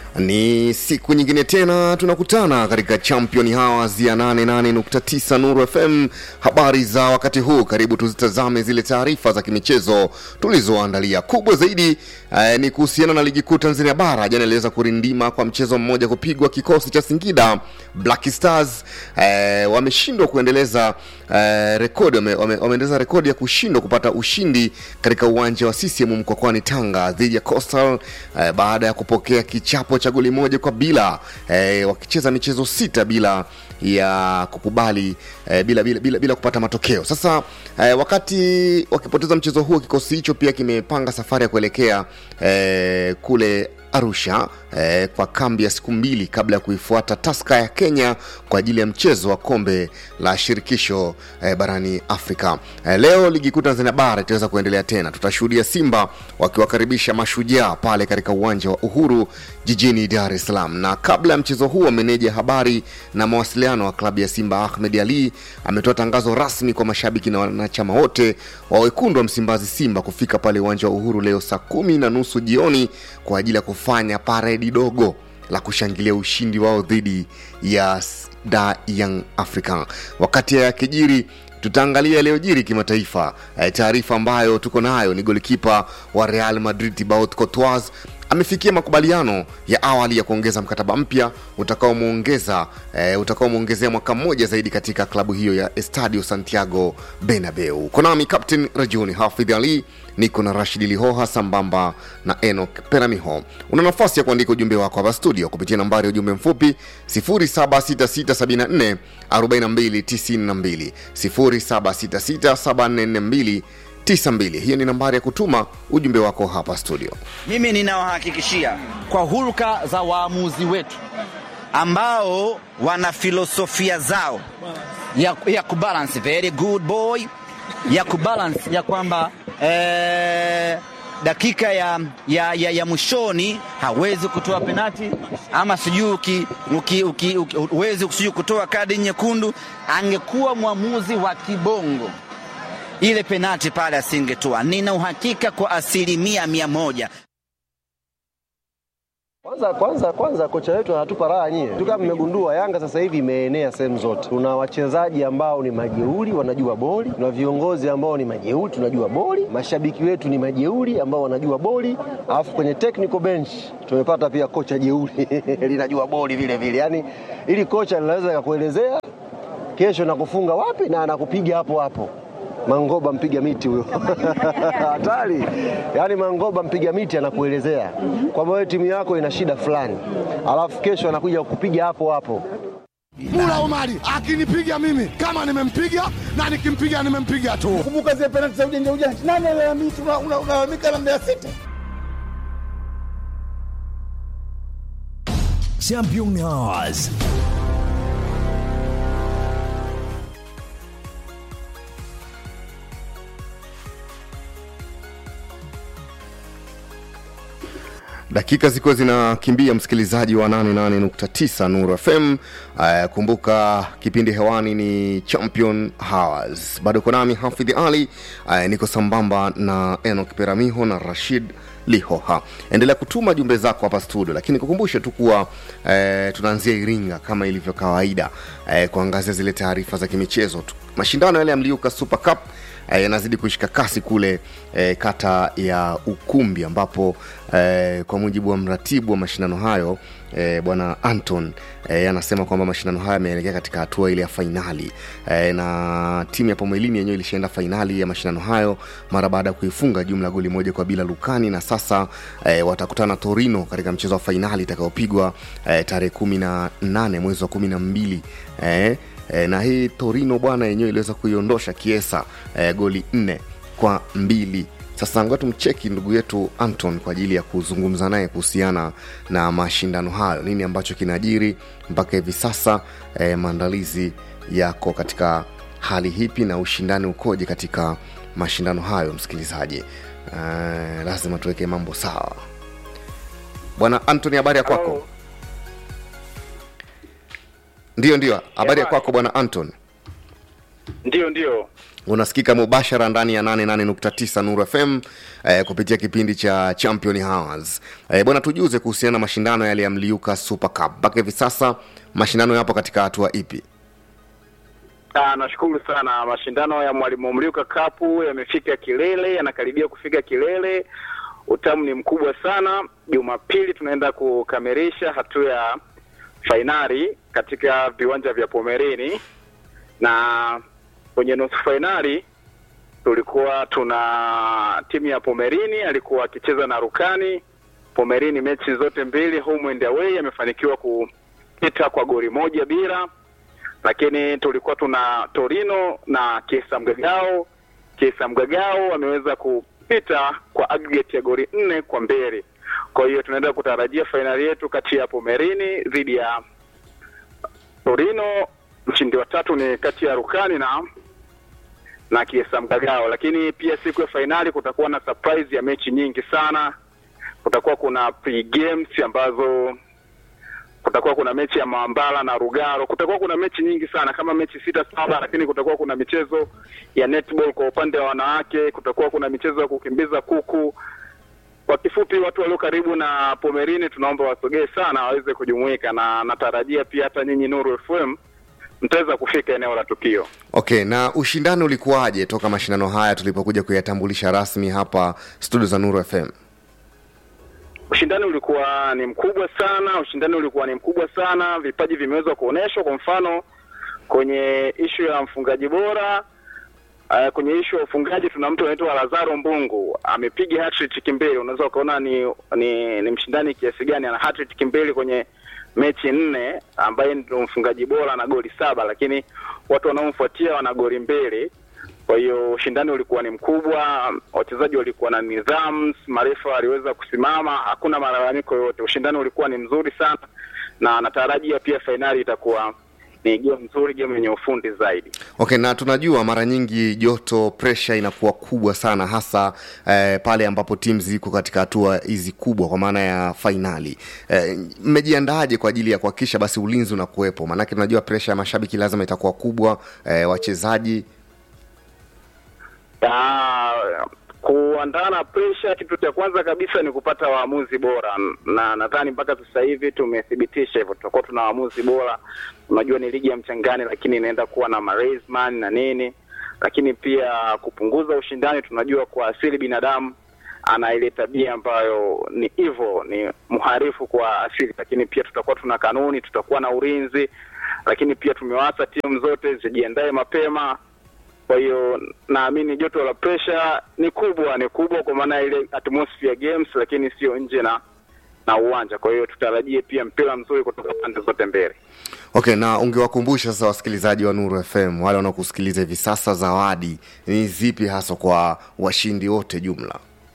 Ni siku nyingine tena tunakutana katika Champion Hours ya 88.9 Nuru FM. Habari za wakati huu, karibu tuzitazame zile taarifa za kimichezo tulizoandalia. Kubwa zaidi eh, ni kuhusiana na ligi kuu Tanzania bara. Jana iliweza kurindima kwa mchezo mmoja kupigwa, kikosi cha Singida Black Stars eh, wameshindwa kuendeleza eh, rekodi wame, wame, wameendeleza rekodi ya kushindwa kupata ushindi katika uwanja wa CCM mkokwani Tanga dhidi ya Coastal eh, baada ya kupokea kichapo cha goli moja kwa bila eh, wakicheza michezo sita bila ya kukubali eh, bila, bila, bila, bila kupata matokeo. Sasa eh, wakati wakipoteza mchezo huo, kikosi hicho pia kimepanga safari ya kuelekea eh, kule Arusha eh, kwa kambi ya siku mbili kabla ya kuifuata Taska ya Kenya kwa ajili ya mchezo wa kombe la shirikisho eh, barani Afrika. Eh, leo ligi kuu Tanzania bara itaweza kuendelea tena. Tutashuhudia Simba wakiwakaribisha Mashujaa pale katika uwanja wa Uhuru jijini Dar es Salaam. Na kabla ya mchezo huo, meneja habari na mawasiliano wa klabu ya Simba Ahmed Ali ametoa tangazo rasmi kwa mashabiki na wanachama wote wa wekundu wa Msimbazi Simba kufika pale uwanja wa Uhuru leo saa kumi na nusu jioni kwa ajili ya kufanya paredi dogo la kushangilia ushindi wao dhidi ya Da Young African. Wakati ya kijiri tutaangalia yaliyojiri kimataifa. E, taarifa ambayo tuko nayo ni golikipa wa Real Madrid Thibaut Courtois amefikia makubaliano ya awali ya kuongeza mkataba mpya utakaomwongeza e, utakaomwongezea mwaka mmoja zaidi katika klabu hiyo ya Estadio Santiago Bernabeu. Konami Captain Rajuni Hafidh Ali niko na Rashidi Lihoha sambamba na Enoch Peramiho. Una nafasi ya kuandika ujumbe wako hapa studio kupitia nambari ya ujumbe mfupi 076674 4292 07667442 92. Hiyo ni nambari ya kutuma ujumbe wako hapa studio. Mimi ninawahakikishia kwa hulka za waamuzi wetu ambao wana filosofia zao ya, ya kubalance very good boy ya kubalance ya kwamba eh, dakika ya, ya, ya, ya mwishoni hawezi kutoa penati ama sijui huwezi sijui kutoa kadi nyekundu. Angekuwa mwamuzi wa kibongo ile penati pale asingetoa. Nina uhakika kwa asilimia mia moja. Kwanza kwanza kwanza, kocha wetu anatupa raha nyie tu. Kama mmegundua, Yanga sasa hivi imeenea sehemu zote. Tuna wachezaji ambao ni majeuri, wanajua boli. Tuna viongozi ambao ni majeuri, tunajua boli. Mashabiki wetu ni majeuri ambao wanajua boli, alafu kwenye technical bench tumepata pia kocha jeuri linajua boli vile vile. Yani ili kocha linaweza kakuelezea kesho nakufunga wapi na anakupiga hapo hapo. Mangoba mpiga miti huyo hatari. Yaani Mangoba mpiga miti anakuelezea kwamba wewe timu yako ina shida fulani, alafu kesho anakuja kukupiga hapo hapo. Mula Omari akinipiga mimi kama nimempiga na nikimpiga nimempiga tu. Kumbuka zile penalti za ujanja ujanja, nani alalamika? Unalalamika na Mbeya City. Champion Hours. dakika zikiwa zinakimbia msikilizaji wa 88.9 Nuru FM. Uh, kumbuka kipindi hewani ni Champion Hours, bado uko nami Hafidh Ali. Uh, niko sambamba na Enoch Peramiho na Rashid Lihoha. Endelea kutuma jumbe zako hapa studio, lakini kukumbushe tu kuwa eh, tunaanzia Iringa kama ilivyo kawaida eh, kuangazia zile taarifa za kimichezo tu. Mashindano yale ya Mliuka Super Cup yanazidi eh, kushika kasi kule eh, kata ya Ukumbi ambapo eh, kwa mujibu wa mratibu wa mashindano hayo eh, bwana Anton eh, anasema kwamba mashindano haya yameelekea katika hatua ile ya fainali eh, na timu ya Pomwelini yenyewe ilishaenda fainali ya mashindano hayo mara baada ya kuifunga jumla goli moja kwa bila Lukani, na sasa eh, watakutana Torino katika mchezo wa fainali itakayopigwa eh, tarehe kumi na nane mwezi wa kumi na mbili eh, E, na hii Torino bwana yenyewe iliweza kuiondosha Kiesa e, goli nne kwa mbili. Sasa ngoja tumcheki ndugu yetu Anton kwa ajili ya kuzungumza naye kuhusiana na mashindano hayo, nini ambacho kinajiri mpaka hivi sasa, e, maandalizi yako katika hali hipi na ushindani ukoje katika mashindano hayo. Msikilizaji, e, lazima tuweke mambo sawa. Bwana Anton, habari ya kwako? Ndiyo, ndiyo, habari ya kwako bwana Anton? Ndio, ndio. unasikika mubashara ndani ya 88.9 Nuru FM eh, kupitia kipindi cha Champion Hours. Eh, bwana tujuze kuhusiana na mashindano yale ya Mliuka Super Cup. Mpaka hivi sasa mashindano yapo katika hatua ipi? Ah, nashukuru sana. Mashindano ya Mwalimu Mliuka Cup yamefika kilele, yanakaribia kufika kilele. Utamu ni mkubwa sana. Jumapili tunaenda kukamilisha hatua ya fainali katika viwanja vya Pomerini, na kwenye nusu fainali tulikuwa tuna timu ya Pomerini alikuwa akicheza na Rukani. Pomerini mechi zote mbili home and away amefanikiwa kupita kwa goli moja bila lakini tulikuwa tuna Torino na Kesa Mgagao. Kesa Mgagao ameweza kupita kwa aggregate ya goli nne kwa mbili. Kwa hiyo tunaenda kutarajia fainali yetu kati ya Pomerini dhidi ya Torino. Mshindi wa tatu ni kati ya Rukani na na Kiesa Mgagao, lakini pia siku ya fainali kutakuwa na surprise ya mechi nyingi sana. Kutakuwa kuna pre games ambazo kutakuwa kuna mechi ya Mambala na Rugaro, kutakuwa kuna mechi nyingi sana kama mechi sita saba, lakini kutakuwa kuna michezo ya netball kwa upande wa wanawake, kutakuwa kuna michezo ya kukimbiza kuku. Kwa kifupi, watu walio karibu na Pomerini tunaomba wasogee sana waweze kujumuika, na natarajia pia hata nyinyi Nuru FM mtaweza kufika eneo la tukio. Okay, na ushindani ulikuwaje toka mashindano haya tulipokuja kuyatambulisha rasmi hapa studio za Nuru FM? Ushindani ulikuwa ni mkubwa sana, ushindani ulikuwa ni mkubwa sana, vipaji vimeweza kuonyeshwa. Kwa mfano kwenye ishu ya mfungaji bora uh, kwenye ishu ya ufungaji tuna mtu anaitwa Lazaro Mbungu amepiga hat-trick mbili. Unaweza ukaona ni, ni ni mshindani kiasi gani, ana hat-trick mbili kwenye mechi nne, ambaye ndio mfungaji bora na goli saba, lakini watu wanaomfuatia wana goli mbili. Kwa hiyo ushindani ulikuwa ni mkubwa, wachezaji walikuwa na nidhamu, marefa waliweza kusimama, hakuna malalamiko yoyote. Ushindani ulikuwa ni mzuri sana, na natarajia pia fainali itakuwa ni game nzuri, game yenye ufundi zaidi. Okay, na tunajua mara nyingi joto pressure inakuwa kubwa sana hasa eh, pale ambapo timu ziko katika hatua hizi kubwa kwa maana ya fainali. Eh, mmejiandaaje kwa ajili ya kuhakikisha basi ulinzi unakuwepo? Maanake tunajua pressure ya mashabiki lazima itakuwa kubwa, eh, wachezaji Ah, kuandaa na pressure, kitu cha kwanza kabisa ni kupata waamuzi bora, na nadhani mpaka sasa hivi tumethibitisha hivyo, tutakuwa tuna waamuzi bora. Unajua ni ligi ya mchangani, lakini inaenda kuwa na maresman na nini, lakini pia kupunguza ushindani. Tunajua kwa asili binadamu ana ile tabia ambayo ni hivyo, ni mharifu kwa asili, lakini pia tutakuwa tuna kanuni, tutakuwa na ulinzi, lakini pia tumewaasa timu zote zijiandae mapema kwa hiyo naamini joto la pressure ni kubwa, ni kubwa kwa maana ile atmosphere games, lakini sio nje na na uwanja. Kwa hiyo tutarajie pia mpira mzuri kutoka pande zote mbili. Okay, na ungewakumbusha sasa wasikilizaji wa Nuru FM wale wanaokusikiliza hivi sasa, zawadi ni zipi hasa kwa washindi wote jumla?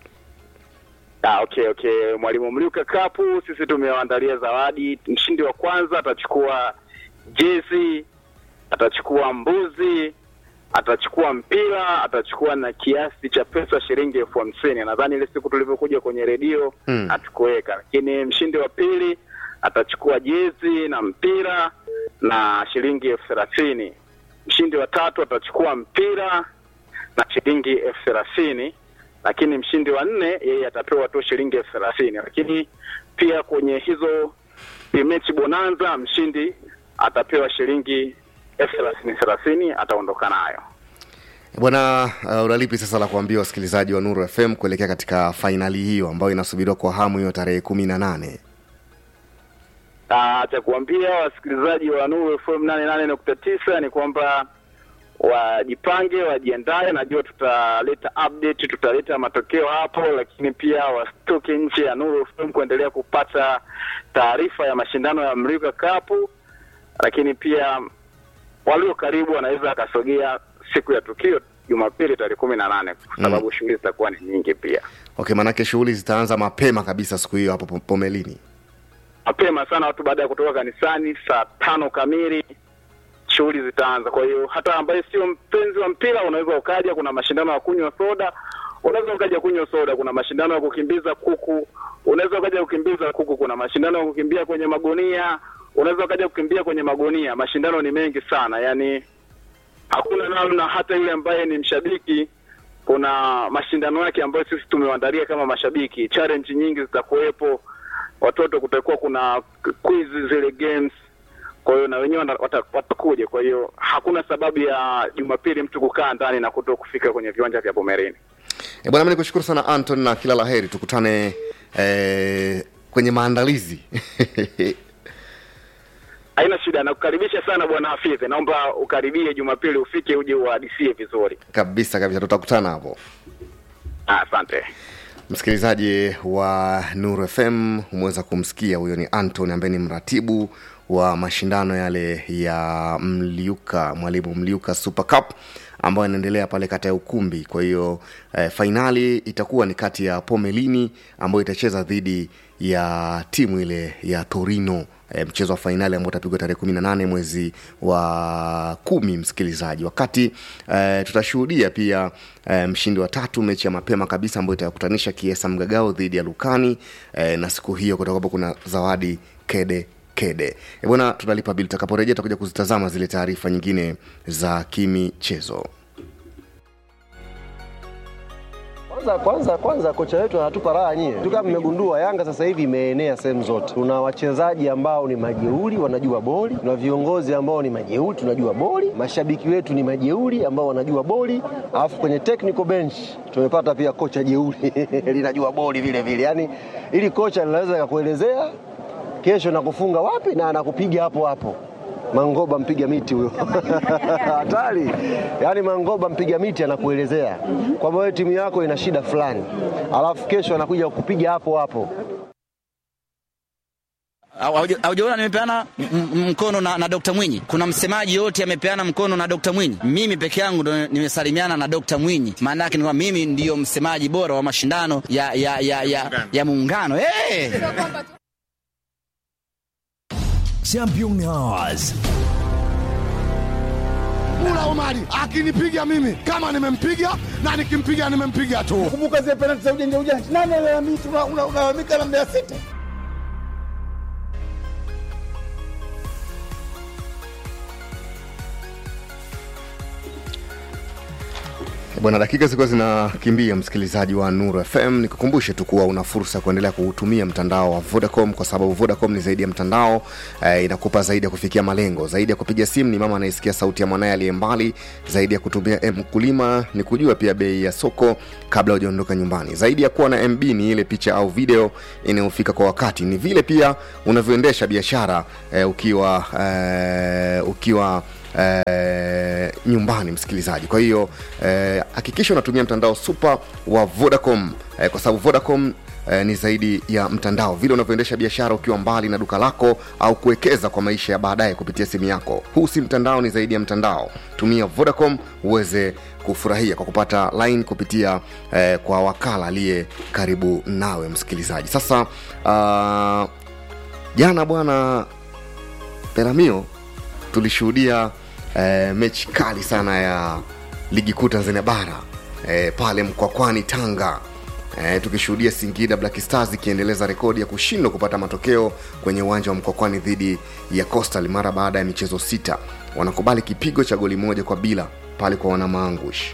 Ah, okay okay, Mwalimu Mliuka Cup sisi tumewaandalia zawadi. Mshindi wa kwanza atachukua jezi, atachukua mbuzi, atachukua mpira, atachukua na kiasi cha pesa shilingi elfu hamsini. Nadhani ile siku tulivyokuja kwenye redio Mm. hatukuweka, lakini mshindi wa pili atachukua jezi na mpira na shilingi elfu thelathini. Mshindi wa tatu atachukua mpira na shilingi elfu thelathini lakini mshindi wa nne yeye atapewa tu shilingi elfu thelathini lakini pia kwenye hizo mechi bonanza mshindi atapewa shilingi elfu thelathini thelathini ataondoka nayo Bwana uh, unalipi sasa la kuambia wasikilizaji wa Nuru FM kuelekea katika fainali hiyo ambayo inasubiriwa kwa hamu hiyo tarehe kumi na nane? Ah, cha kuambia wasikilizaji wa Nuru FM nane nane nukta tisa ni kwamba wajipange, wajiandae. Najua tutaleta update, tutaleta matokeo hapo, lakini pia wasitoke nje ya Nuru FM kuendelea kupata taarifa ya mashindano ya Mrika Cup, lakini pia walio karibu wanaweza wakasogea siku ya tukio Jumapili tarehe kumi na nane kwa sababu shughuli zitakuwa ni nyingi pia Okay, maanake shughuli zitaanza mapema kabisa siku hiyo hapo Po- Pomelini. mapema sana, watu baada ya kutoka kanisani saa tano kamili shughuli zitaanza. Kwa hiyo hata ambaye sio mpenzi wa mpira unaweza ukaja, kuna mashindano ya kunywa soda, unaweza ukaja kunywa soda. Kuna mashindano ya kukimbiza kuku, unaweza ukaja kukimbiza kuku. Kuna mashindano ya kukimbia kwenye magunia, unaweza ukaja kukimbia kwenye magunia. Mashindano ni mengi sana, yani hakuna namna, hata yule ambaye ni mshabiki, kuna mashindano yake ambayo sisi tumewaandalia kama mashabiki. Challenge nyingi zitakuwepo, watoto kutakuwa kuna quiz zile games kwa hiyo na wenyewe wana- wata- watakuja. Kwa hiyo hakuna sababu ya Jumapili mtu kukaa ndani na kuto kufika kwenye viwanja vya Bomerini. E bwana, mi nikushukuru sana Anton na kila la heri, tukutane eh, kwenye maandalizi Haina shida, nakukaribisha sana bwana Hafidhi, naomba ukaribie Jumapili, ufike uje uhadisie vizuri. kabisa kabisa, tutakutana hapo. Ah, Asante. Msikilizaji wa Nuru FM umeweza kumsikia, huyo ni Anton ambaye ni mratibu wa mashindano yale ya Mliuka, mwalimu Mliuka Super Cup ambayo inaendelea pale kata ya Ukumbi. Kwa hiyo eh, fainali itakuwa ni kati ya Pomelini ambayo itacheza dhidi ya timu ile ya Torino e, mchezo wa fainali ambao utapigwa tarehe kumi na nane mwezi wa kumi msikilizaji wakati e, tutashuhudia pia e, mshindi wa tatu mechi ya mapema kabisa ambayo itakutanisha kiesa mgagao dhidi ya lukani e, na siku hiyo kutakuwapo kuna zawadi kede kede e, bwana tunalipa bili tutakaporejea tutakuja kuzitazama zile taarifa nyingine za kimichezo Kwanza kwanza kwanza kocha wetu anatupa raha nyie. Tu kama mmegundua Yanga sasa hivi imeenea sehemu zote. Tuna wachezaji ambao ni majeuri wanajua boli, tuna viongozi ambao ni majeuri tunajua boli, mashabiki wetu ni majeuri ambao wanajua boli, alafu kwenye technical bench tumepata pia kocha jeuri linajua boli vile vile. Yaani ili kocha linaweza kakuelezea kesho nakufunga wapi na anakupiga hapo hapo. Mangoba mpiga miti huyo hatari. Yaani Mangoba mpiga miti anakuelezea kwamba wewe timu yako ina shida fulani, alafu kesho anakuja kukupiga hapo hapo. Hauja- haujaona nimepeana m- m- mkono na, na Dr. Mwinyi. Kuna msemaji yote amepeana mkono na Dr. Mwinyi. Mimi peke yangu ndo nimesalimiana na Dr. Mwinyi. Maana yake ni kwamba mimi ndiyo msemaji bora wa mashindano ya ya ya ya, ya muungano. Hey! Championnats. Mula Omari akinipiga mimi kama nimempiga na nikimpiga nimempiga tu. Kumbuka zile penalti za ujanja ujanja, nani alalamika? Una- una- Unalalamika na Mbeya City. bwana dakika zilikuwa zinakimbia msikilizaji wa nuru fm nikukumbushe tu kuwa una fursa ya kuendelea kuutumia mtandao wa vodacom kwa sababu vodacom ni zaidi ya mtandao eh, inakupa zaidi ya kufikia malengo zaidi ya kupiga simu ni mama anayesikia sauti ya mwanaye aliye mbali zaidi ya kutumia mkulima ni kujua pia bei ya soko kabla hujaondoka nyumbani zaidi ya kuwa na mb ni ile picha au video inayofika kwa wakati ni vile pia unavyoendesha biashara eh, ukiwa eh, ukiwa eh, nyumbani msikilizaji kwa hiyo eh, hakikisha unatumia mtandao super wa vodacom eh, kwa sababu vodacom Eh, ni zaidi ya mtandao vile unavyoendesha biashara ukiwa mbali na duka lako au kuwekeza kwa maisha ya baadaye kupitia simu yako huu si mtandao ni zaidi ya mtandao tumia vodacom uweze kufurahia kwa kupata line kupitia eh, kwa wakala aliye karibu nawe msikilizaji sasa uh, jana bwana peramio tulishuhudia eh, mechi kali sana ya ligi kuu tanzania bara eh, pale mkwakwani tanga eh, tukishuhudia singida black stars ikiendeleza rekodi ya kushindwa kupata matokeo kwenye uwanja wa mkwakwani dhidi ya coastal mara baada ya michezo sita wanakubali kipigo cha goli moja kwa bila pale kwa wanamaangush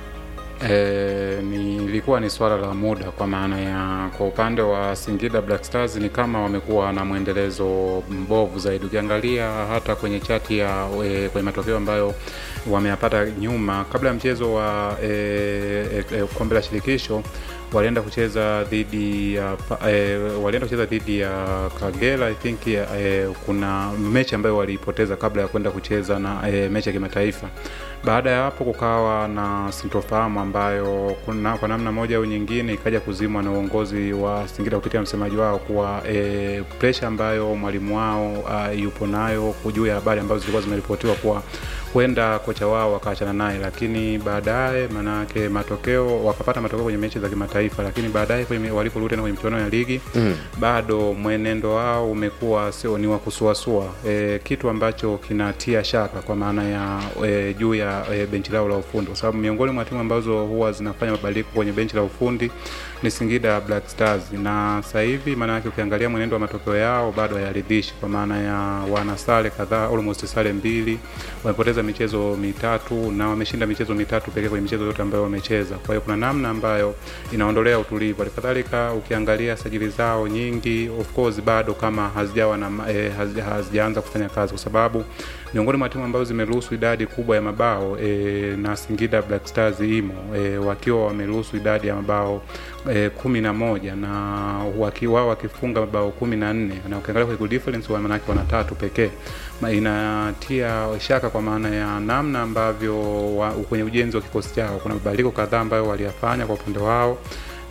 E, ni ilikuwa ni swala la muda kwa maana ya kwa upande wa Singida Black Stars ni kama wamekuwa na mwendelezo mbovu zaidi. Ukiangalia hata kwenye chati ya e, kwenye matokeo ambayo wameyapata nyuma kabla ya mchezo wa e, e, e, kombe la shirikisho walienda kucheza dhidi ya pa- e, walienda kucheza dhidi ya Kagera I think ya, e, kuna mechi ambayo waliipoteza kabla ya kwenda kucheza na e, mechi ya kimataifa. Baada ya hapo kukawa na sintofahamu ambayo kuna, kwa namna moja au nyingine ikaja kuzimwa na uongozi wa Singida kupitia msemaji wao kuwa e, presha ambayo mwalimu wao uh, yupo nayo juu ya habari ambazo zilikuwa zimeripotiwa kuwa huenda kocha wao wakaachana naye, lakini baadaye manake matokeo wakapata matokeo kwenye mechi za kimataifa, lakini baadaye kwenye- waliporudi tena kwenye michuano ya ligi mm. bado mwenendo wao umekuwa sio ni wa kusuasua e, kitu ambacho kinatia shaka kwa maana ya e, juu ya e, benchi lao la ufundi, kwa sababu miongoni mwa timu ambazo huwa zinafanya mabadiliko kwenye benchi la ufundi ni Singida Black Stars, na sasa hivi maana yake ukiangalia mwenendo wa matokeo yao bado hayaridhishi, kwa maana ya wana sare kadhaa, almost sare mbili, wamepoteza michezo mitatu na wameshinda michezo mitatu pekee kwenye michezo yote ambayo wamecheza. Kwa hiyo kuna namna ambayo inaondolea utulivu. Halikadhalika ukiangalia sajili zao nyingi, of course bado kama hazijawa na eh, hazi- hazijaanza kufanya kazi, kwa sababu miongoni mwa timu ambazo zimeruhusu idadi kubwa ya mabao eh, na Singida Black Stars imo eh, wakiwa wameruhusu idadi ya mabao eh, kumi na moja na waki, wao wakifunga mabao kumi na nne na ukiangalia kwa goal difference wa manake wana tatu pekee Ma- inatia shaka kwa maana ya namna ambavyo wa, kwenye ujenzi wa kikosi chao kuna mabadiliko kadhaa ambayo waliyafanya kwa upande wao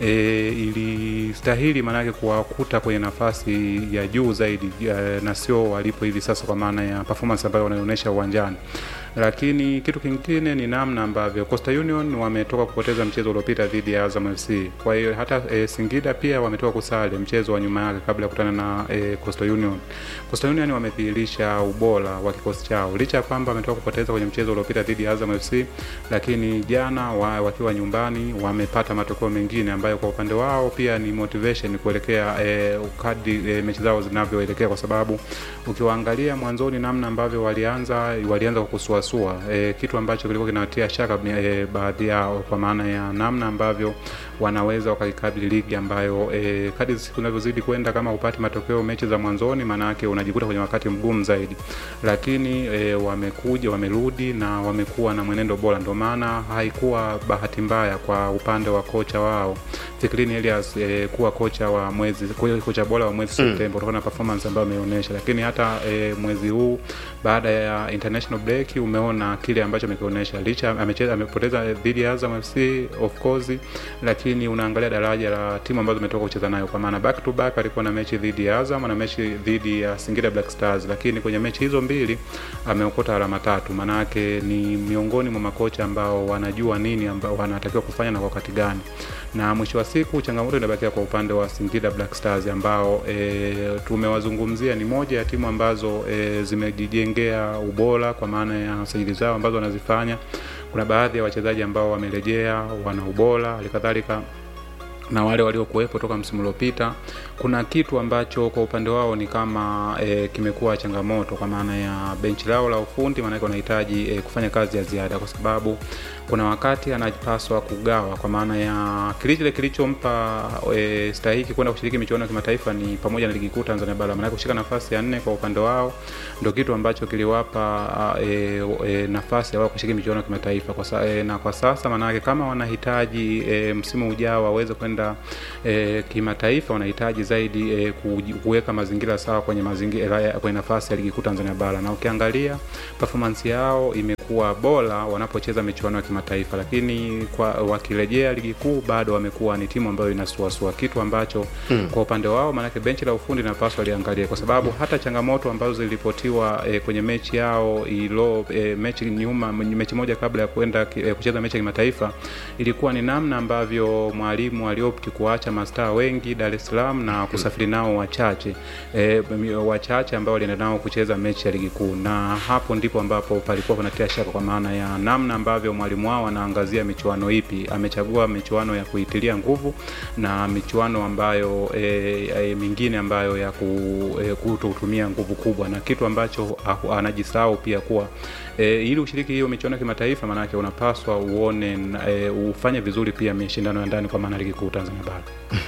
e, ilistahili maanake kuwakuta kwenye nafasi ya juu zaidi e, na sio walipo hivi sasa kwa maana ya performance ambayo wanaonyesha uwanjani lakini kitu kingine ni namna ambavyo Coastal Union wametoka kupoteza mchezo uliopita dhidi ya Azam FC. Kwa hiyo hata e, Singida pia wametoka kusale mchezo wa nyuma yake kabla ya kukutana na e, Coastal Union. Coastal Union wamedhihirisha ubora wa kikosi chao licha ya kwamba wametoka kupoteza kwenye mchezo uliopita dhidi ya Azam FC, lakini jana wa, wakiwa nyumbani wamepata matokeo mengine ambayo kwa upande wao pia ni motivation kuelekea e, kadri e, mechi zao zinavyoelekea, kwa sababu ukiwaangalia mwanzoni namna ambavyo walianza walianza kwa kusuasua e, kitu ambacho kilikuwa kinawatia shaka e, baadhi yao kwa maana ya namna ambavyo wanaweza wakaikabili ligi ambayo e, kadri siku zinavyozidi kwenda, kama upati matokeo mechi za mwanzoni, maana yake unajikuta kwenye wakati mgumu zaidi, lakini e, wamekuja wamerudi na wamekuwa na mwenendo bora, ndio maana haikuwa bahati mbaya kwa upande wa kocha wao Fikrini Elias e, kuwa kocha wa mwezi kocha bora wa mwezi Mm. Septemba kutokana na performance ambayo ameonyesha, lakini hata e, mwezi huu baada ya international break umeona kile ambacho amekionyesha, licha amecheza amepoteza dhidi ya Azam FC of course, lakini unaangalia daraja la timu ambazo umetoka kucheza nayo, kwa maana back to back alikuwa na mechi dhidi ya Azam na mechi dhidi ya Singida Black Stars, lakini kwenye mechi hizo mbili ameokota alama tatu. Maana yake ni miongoni mwa makocha ambao wanajua nini ambao wanatakiwa kufanya na kwa wakati gani, na mwisho wa siku changamoto inabakia kwa upande wa Singida Black Stars ambao e, tumewazungumzia ni moja ya timu ambazo e, zimejijengea ubora kwa maana ya sajili zao ambazo wanazifanya. Kuna baadhi ya wachezaji ambao wamerejea wana ubora, halikadhalika na wale waliokuwepo toka msimu uliopita. Kuna kitu ambacho kwa upande wao ni kama e, kimekuwa changamoto kwa maana ya benchi lao la ufundi, maanake wanahitaji e, kufanya kazi ya ziada, kwa sababu kuna wakati anapaswa kugawa, kwa maana ya kile kilichompa e, stahiki kwenda kushiriki michuano ya kimataifa ni pamoja na ligi kuu Tanzania bara, maanake kushika nafasi ya nne kwa upande wao ndio kitu ambacho kiliwapa e, e, nafasi ya wao kushiriki michuano ya kimataifa kwa sa, e, na kwa sasa maanake kama wanahitaji e, msimu ujao waweze kwenda e, kimataifa wanahitaji zaidi e, kuweka mazingira sawa kwenye mazingira kwenye nafasi ya ligi kuu Tanzania bara, na ukiangalia performance yao imekuwa bora wanapocheza michuano ya kimataifa, lakini kwa wakirejea ligi kuu bado wamekuwa ni timu ambayo inasuasua, kitu ambacho hmm, kwa upande wao maanake benchi la ufundi linapaswa liangalie, kwa sababu hata changamoto ambazo ziliripotiwa e, kwenye mechi yao ilo e, mechi nyuma mechi moja kabla ya kwenda e, kucheza mechi ya kimataifa ilikuwa ni namna ambavyo mwalimu aliopti kuacha mastaa wengi Dar es Salaam na kusafiri nao wachache e, wachache ambao walienda nao kucheza mechi ya ligi kuu, na hapo ndipo ambapo palikuwa kunatia shaka kwa maana ya namna ambavyo mwalimu wao anaangazia michuano ipi. Amechagua michuano ya kuitilia nguvu na michuano ambayo e, e, mingine ambayo ya ku, e, kutotumia nguvu kubwa, na kitu ambacho anajisahau pia kuwa e, ili ushiriki hiyo michuano ya kimataifa, maanake unapaswa uone e, ufanye vizuri pia mashindano ya ndani kwa maana ligi kuu Tanzania bara.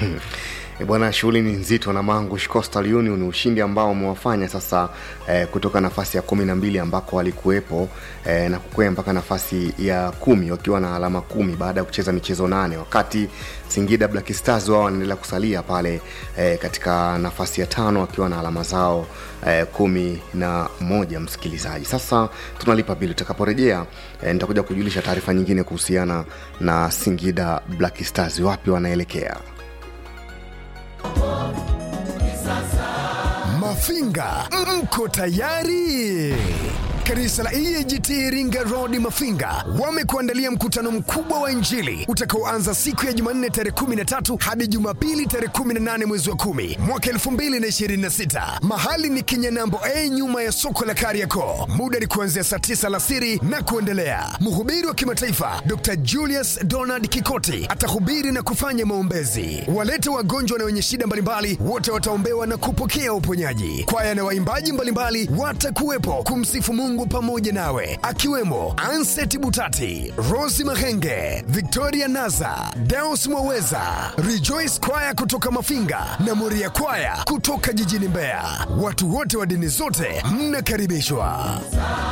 E bwana, shughuli ni nzito na Mangush Coastal Union, ushindi ambao umewafanya sasa eh, kutoka nafasi ya kumi na mbili ambako walikuwepo eh, na kukwea mpaka nafasi ya kumi wakiwa na alama kumi baada ya kucheza michezo nane, wakati Singida Black Stars wao wanaendelea kusalia pale eh, katika nafasi ya tano wakiwa na alama zao eh, kumi na moja. Msikilizaji, sasa tunalipa bili. Utakaporejea eh, nitakuja kujulisha taarifa nyingine kuhusiana na Singida Black Stars, wapi wanaelekea. Mafinga, mko tayari? Kanisa la EAGT Iringa Road Mafinga wamekuandalia mkutano mkubwa wa Injili utakaoanza siku ya Jumanne tarehe 13 hadi Jumapili tarehe 18 mwezi wa 10 mwaka 2026. Mahali ni Kinyanambo A nyuma ya soko la Kariakoo. Muda ni kuanzia saa 9 alasiri na kuendelea. Mhubiri wa kimataifa Dr. Julius Donald Kikoti atahubiri na kufanya maombezi. Walete wagonjwa na wenye shida mbalimbali wote wataombewa na kupokea uponyaji. Kwaya na waimbaji mbalimbali watakuwepo kumsifu Mungu Mungu pamoja nawe, akiwemo Anset Butati, Rosi Mahenge, Victoria Naza, Deus Mwaweza, Rejoice Kwaya kutoka Mafinga na Moria Kwaya kutoka jijini Mbeya. Watu wote wa dini zote mnakaribishwa.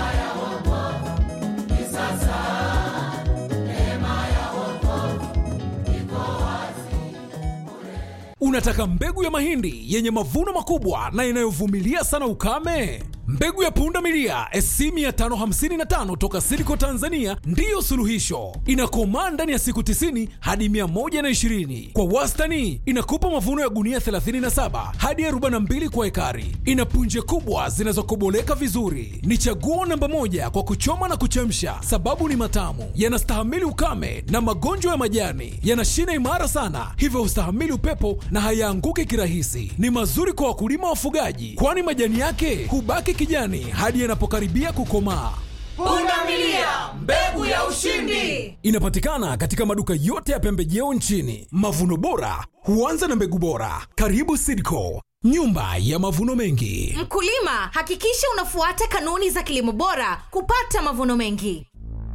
Unataka mbegu ya mahindi yenye mavuno makubwa na inayovumilia sana ukame? Mbegu ya punda milia SC 555 toka Silico Tanzania ndiyo suluhisho. Inakomaa ndani ya siku 90 hadi 120. Kwa wastani inakupa mavuno ya gunia 37 hadi 42 kwa ekari. Ina punje kubwa zinazokoboleka vizuri. Ni chaguo namba moja kwa kuchoma na kuchemsha, sababu ni matamu, yanastahimili ukame na magonjwa ya majani, yana shina imara sana, hivyo hustahimili upepo na hayaanguki kirahisi. Ni mazuri kwa wakulima wafugaji, kwani majani yake hubaki kijani hadi yanapokaribia kukomaa. Pundamilia, mbegu ya ushindi. Inapatikana katika maduka yote ya pembejeo nchini. Mavuno bora huanza na mbegu bora. Karibu Sidco, nyumba ya mavuno mengi. Mkulima, hakikisha unafuata kanuni za kilimo bora kupata mavuno mengi.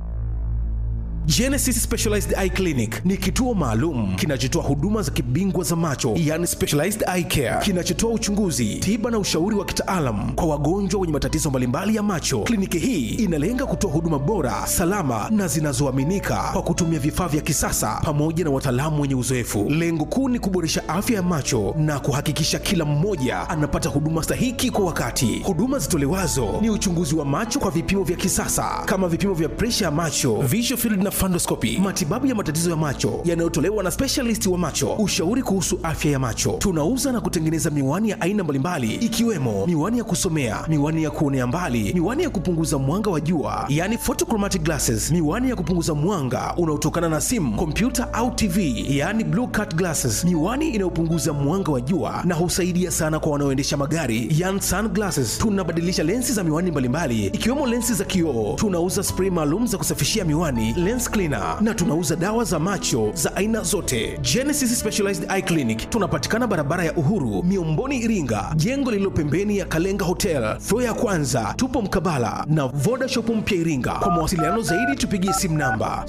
Genesis Specialized Eye Clinic ni kituo maalum kinachotoa huduma za kibingwa za macho, yani specialized eye care, kinachotoa uchunguzi, tiba na ushauri wa kitaalam kwa wagonjwa wenye matatizo mbalimbali ya macho. Kliniki hii inalenga kutoa huduma bora, salama na zinazoaminika kwa kutumia vifaa vya kisasa pamoja na wataalamu wenye uzoefu. Lengo kuu ni kuboresha afya ya macho na kuhakikisha kila mmoja anapata huduma stahiki kwa wakati. Huduma zitolewazo ni uchunguzi wa macho kwa vipimo vya kisasa kama vipimo vya presha ya macho, visual field na fundoscopy, matibabu ya matatizo ya macho yanayotolewa na specialist wa macho, ushauri kuhusu afya ya macho. Tunauza na kutengeneza miwani ya aina mbalimbali ikiwemo miwani ya kusomea, miwani ya kuonea mbali, miwani ya kupunguza mwanga wa jua, yani photochromatic glasses, miwani ya kupunguza mwanga unaotokana na simu, kompyuta au TV, yani blue cut glasses, miwani inayopunguza mwanga wa jua na husaidia sana kwa wanaoendesha magari, yani sunglasses. Tunabadilisha lensi za miwani mbalimbali ikiwemo lensi za kioo. Tunauza spray maalum za kusafishia miwani, lens cleaner na tunauza dawa za macho za aina zote. Genesis Specialized Eye Clinic tunapatikana barabara ya Uhuru, Miomboni, Iringa, jengo lililo pembeni ya Kalenga Hotel, floor ya kwanza. Tupo mkabala na Voda Shop mpya Iringa. Kwa mawasiliano zaidi tupigie simu namba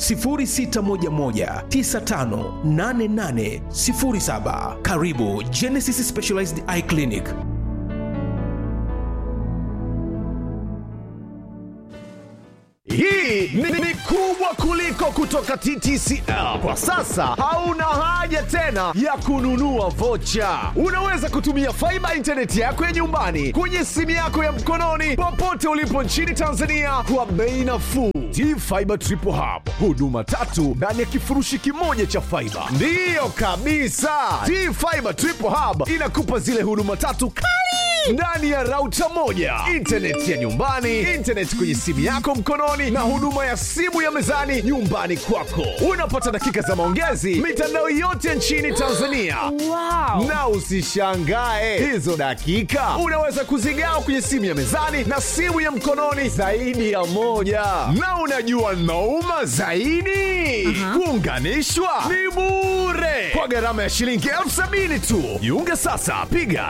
0611958807. Karibu Genesis Specialized Eye Clinic. Hii ni, ni kubwa kuliko kutoka TTCL. Kwa sasa hauna haja tena ya kununua vocha. Unaweza kutumia faiba intaneti yako ya nyumbani kwenye simu yako ya mkononi popote ulipo nchini Tanzania kwa bei nafuu. T-Fiber Triple Hub, huduma tatu ndani ya kifurushi kimoja cha faiba. Ndiyo kabisa, T-Fiber Triple Hub inakupa zile huduma tatu kali ndani ya rauta moja, intaneti ya nyumbani, intaneti kwenye simu yako mkononi, na huduma ya simu ya mezani nyumbani kwako. Unapata dakika za maongezi mitandao yote nchini Tanzania. Wow. Na usishangae hizo dakika unaweza kuzigawa kwenye simu ya mezani na simu ya mkononi zaidi ya moja. Na unajua nauma zaidi, kuunganishwa ni bure kwa gharama ya shilingi elfu sabini tu. Jiunge sasa, piga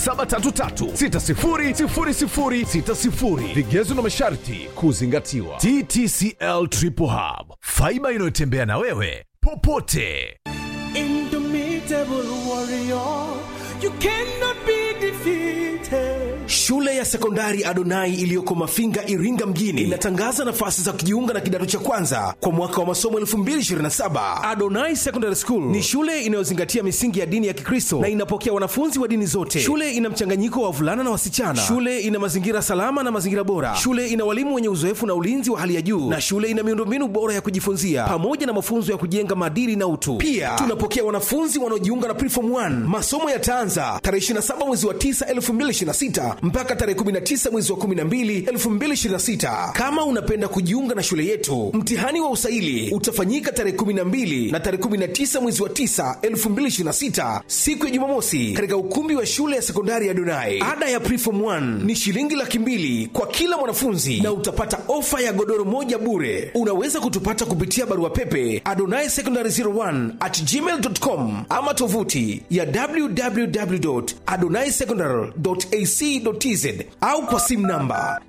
0733600060. Vigezo na masharti kuzingatiwa. TTCL Triple Hub, faiba inayotembea na wewe popote. Indomitable warrior, you cannot be defeated. Shule ya sekondari Adonai iliyoko Mafinga, Iringa mjini inatangaza nafasi za kujiunga na kidato cha kwanza kwa mwaka wa masomo 2027. Adonai Secondary School ni shule inayozingatia misingi ya dini ya Kikristo na inapokea wanafunzi wa dini zote. Shule ina mchanganyiko wa wavulana na wasichana. Shule ina mazingira salama na mazingira bora. Shule ina walimu wenye uzoefu na ulinzi wa hali ya juu, na shule ina miundombinu bora ya kujifunzia pamoja na mafunzo ya kujenga maadili na utu. Pia tunapokea wanafunzi wanaojiunga na Preform 1. Masomo yataanza tarehe 27 mwezi wa 9 2026 mpaka tarehe 19 mwezi wa 12 2026. Kama unapenda kujiunga na shule yetu, mtihani wa usaili utafanyika tarehe 12 na tarehe 19 mwezi wa 9 2026, siku ya Jumamosi, katika ukumbi wa shule ya sekondari ya Donai. Ada ya Preform 1 ni shilingi laki mbili kwa kila mwanafunzi na utapata ofa ya godoro moja bure. Unaweza kutupata kupitia barua pepe adonai secondary 01 at gmail.com ama tovuti ya www.adonaisecondary.ac.tz tz au kwa simu namba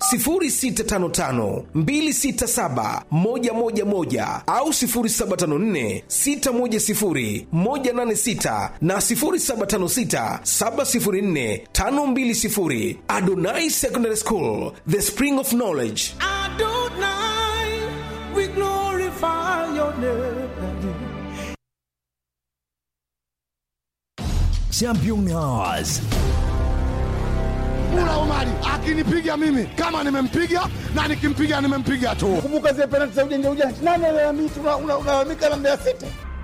0655267111 au 0754610186 na 0756704520 adonai secondary school the spring of knowledge Adonai, we glorify your name. Championnats. Mula Omari akinipiga mimi kama nimempiga na nikimpiga nimempiga tu. Kumbuka zile penalti za ujanja ujanja, nani alalamika? Una- una- Unalalamika na Mbeya City.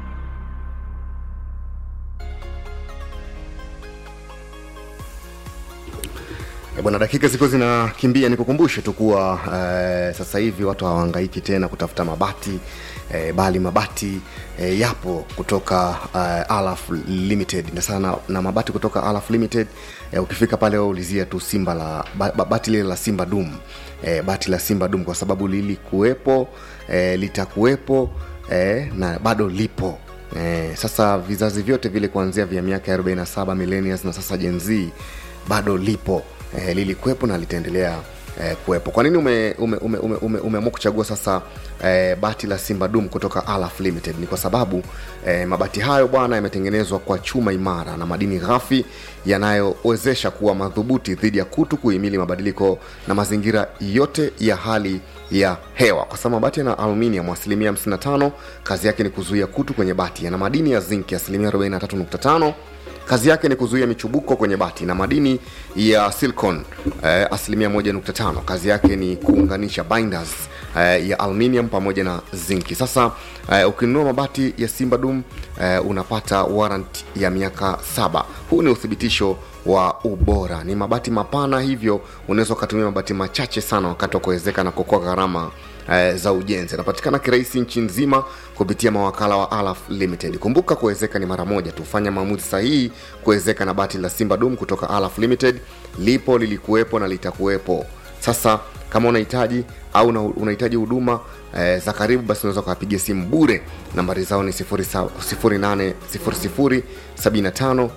Eh, Bwana, dakika ziko zinakimbia, nikukumbushe tu kuwa eh, sasa hivi watu hawahangaiki tena kutafuta mabati eh, bali mabati eh, yapo kutoka eh, Alaf Limited na sana na mabati kutoka Alaf Limited eh, ukifika pale wewe ulizia tu Simba la ba, ba, bati lile la Simba Dum eh, bati la Simba Dum kwa sababu lilikuwepo eh, litakuwepo eh, na bado lipo Eh, sasa vizazi vyote vile kuanzia vya miaka ya 47 millennials na sasa Gen Z bado lipo eh, lilikuwepo na litaendelea eh, kuwepo kwa nini umeamua ume, ume, ume, ume, umeamua kuchagua sasa eh, bati la simba dum kutoka alaf limited ni kwa sababu eh, mabati hayo bwana yametengenezwa kwa chuma imara na madini ghafi yanayowezesha kuwa madhubuti dhidi ya kutu kuhimili mabadiliko na mazingira yote ya hali ya hewa kwa sababu mabati yana aluminium asilimia 55 kazi yake ni kuzuia kutu kwenye bati yana madini ya zinki asilimia 43.5 kazi yake ni kuzuia michubuko kwenye bati na madini ya silicon eh, asilimia 1.5 kazi yake ni kuunganisha binders eh, ya aluminium pamoja na zinki sasa eh, ukinunua mabati ya simba dum eh, unapata warrant ya miaka saba huu ni uthibitisho wa ubora ni mabati mapana hivyo unaweza ukatumia mabati machache sana wakati wa kuwezeka na kuokoa gharama eh, za ujenzi anapatikana kirahisi nchi nzima kupitia mawakala wa alaf limited kumbuka kuwezeka ni mara moja tu fanya maamuzi sahihi kuwezeka na bati la simba dum kutoka alaf limited lipo lilikuwepo na litakuwepo sasa kama unahitaji au una- unahitaji huduma eh, za karibu basi unaweza ukawapigia simu bure nambari zao ni 080075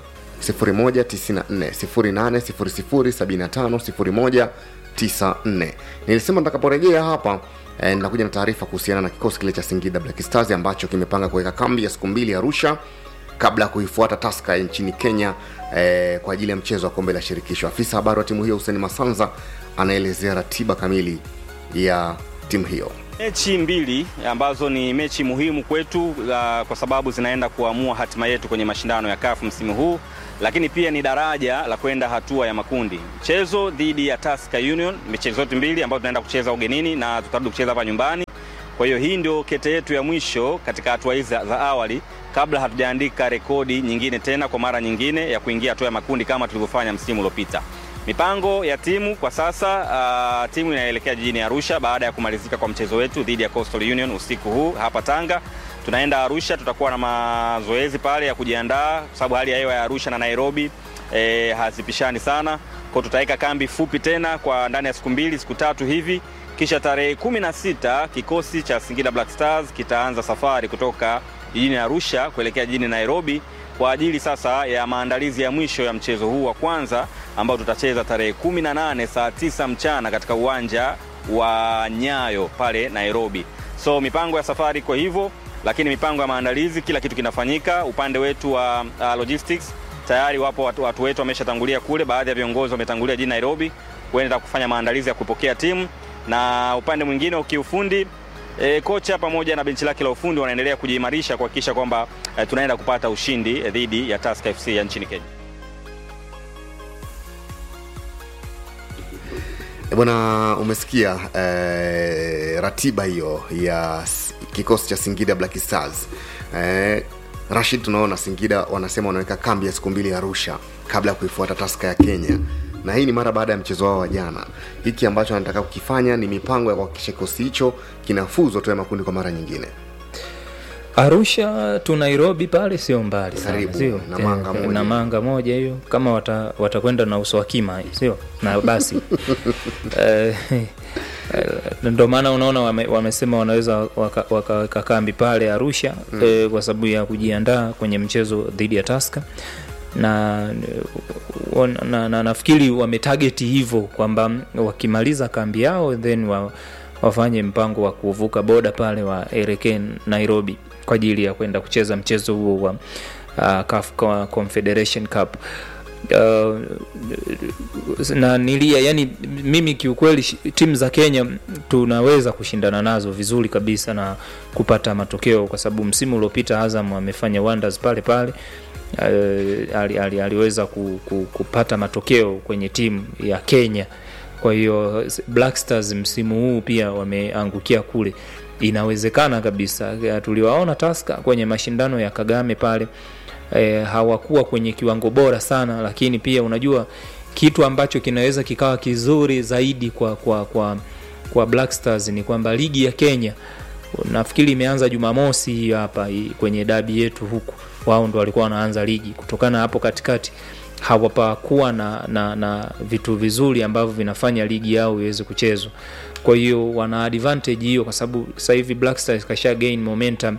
0194 nilisema nitakaporejea hapa eh, nitakuja na taarifa kuhusiana na kikosi kile cha singida black stars ambacho kimepanga kuweka kambi ya siku mbili arusha kabla ya kuifuata taska nchini kenya eh, kwa ajili ya mchezo wa kombe la shirikisho afisa habari wa timu hiyo huseni masanza anaelezea ratiba kamili ya timu hiyo mechi mbili ambazo ni mechi muhimu kwetu uh, kwa sababu zinaenda kuamua hatima yetu kwenye mashindano ya kafu msimu huu lakini pia ni daraja la kwenda hatua ya makundi mchezo dhidi ya Tusker Union michezo zote mbili ambayo tunaenda kucheza ugenini na tutarudi kucheza hapa nyumbani kwa hiyo hii ndio kete yetu ya mwisho katika hatua hizi za, za awali kabla hatujaandika rekodi nyingine tena kwa mara nyingine ya kuingia hatua ya makundi kama tulivyofanya msimu uliopita mipango ya timu kwa sasa uh, timu inaelekea jijini arusha baada ya kumalizika kwa mchezo wetu dhidi ya coastal union usiku huu hapa tanga tunaenda arusha tutakuwa na mazoezi pale ya kujiandaa kwa sababu hali ya hewa ya arusha na nairobi e, hazipishani sana kwao tutaweka kambi fupi tena kwa ndani ya siku mbili siku tatu hivi kisha tarehe kumi na sita kikosi cha singida black stars kitaanza safari kutoka jijini arusha kuelekea jijini nairobi kwa ajili sasa ya maandalizi ya mwisho ya mchezo huu wa kwanza ambao tutacheza tarehe 18 saa 9 mchana katika uwanja wa nyayo pale nairobi so mipango ya safari iko hivyo lakini mipango ya maandalizi kila kitu kinafanyika upande wetu wa uh, logistics tayari wapo watu, watu wetu wameshatangulia kule baadhi ya viongozi wametangulia jijini nairobi kuenda kufanya maandalizi ya kupokea timu na upande mwingine wa kiufundi E, kocha pamoja na benchi lake la ufundi wanaendelea kujiimarisha kuhakikisha kwamba e, tunaenda kupata ushindi e, dhidi ya Tusker FC ya nchini Kenya. E bwana umesikia eh, ratiba hiyo ya s- kikosi cha singida black stars eh, rashid tunaona singida wanasema wanaweka kambi ya siku mbili arusha kabla ya kuifuata taska ya kenya na hii ni mara baada ya mchezo wao wa jana hiki ambacho anataka kukifanya ni mipango ya kuhakikisha kikosi hicho kinafuzwa tu ya makundi kwa mara nyingine arusha tu nairobi pale sio mbali sana, Karibu, sio na manga Eh, moja. na manga moja hiyo kama wata- watakwenda na uso wa kima sio na basi Eh, eh, ndo maana unaona wame, wamesema wanaweza wakaweka waka, waka kambi pale arusha Mm. mm. eh, kwa sababu ya kujiandaa kwenye mchezo dhidi ya taska na, na, na, na nafikiri wametageti hivyo kwamba wakimaliza kambi yao then wa, wafanye mpango wa kuvuka boda pale waelekee Nairobi kwa ajili ya kwenda kucheza mchezo huo wa uh, CAF Confederation Cup uh, na nilia yani mimi kiukweli shi- timu za kenya tunaweza kushindana nazo vizuri kabisa na kupata matokeo kwa sababu msimu uliopita azam amefanya wonders pale pale uh, ali, ali, aliweza ku, ku, kupata matokeo kwenye timu ya kenya kwa hiyo black stars msimu huu pia wameangukia kule inawezekana kabisa Ya, tuliwaona taska kwenye mashindano ya kagame pale e, hawakuwa kwenye kiwango bora sana lakini pia unajua kitu ambacho kinaweza kikawa kizuri zaidi kwa kwa kwa, kwa black stars ni kwamba ligi ya kenya nafikiri imeanza jumamosi hii hapa hii kwenye dabi yetu huku wao ndo walikuwa wanaanza ligi kutokana hapo katikati hawapakuwa na, na, na vitu vizuri ambavyo vinafanya ligi yao iweze kuchezwa kwa hiyo wana advantage hiyo kwa sababu sasa hivi black stars kasha gain momentum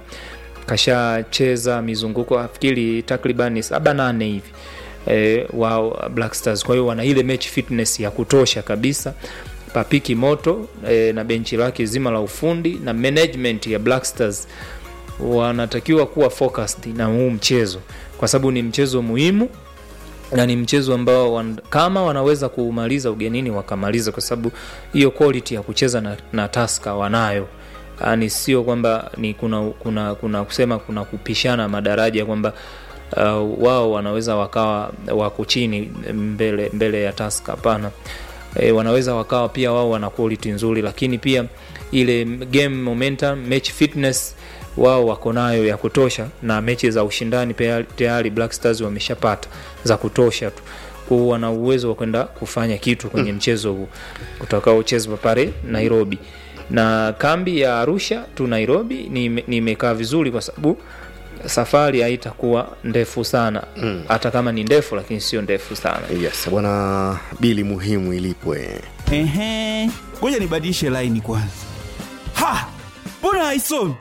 kashacheza mizunguko nafikiri takriban saba nane hivi e, wao black stars kwa hiyo wana ile match fitness ya kutosha kabisa papiki moto e, na benchi lake zima la ufundi na management ya black stars wanatakiwa kuwa focused na huu mchezo kwa sababu ni mchezo muhimu na ni mchezo ambao wan, kama wanaweza kuumaliza ugenini wakamaliza kwa sababu hiyo quality ya kucheza na, na taska wanayo yani sio kwamba ni kuna, kuna, kuna kusema kuna kupishana madaraja kwamba uh, wao wanaweza wakawa wako chini mbele, mbele ya taska hapana e, wanaweza wakawa pia wao wana quality nzuri lakini pia ile game momentum match fitness wao wako nayo ya kutosha na mechi za ushindani pea- tayari black stars wameshapata za kutosha tu kwao wana uwezo wa kwenda kufanya kitu kwenye mchezo huu utakaochezwa pale nairobi na kambi ya arusha tu nairobi nime- nimekaa vizuri kwa sababu safari haitakuwa ndefu sana hata kama ni ndefu lakini sio ndefu sana yes bwana bili muhimu ilipwe Ehe, ngoja nibadilishe laini kwanza. Ha, mbona haisomi?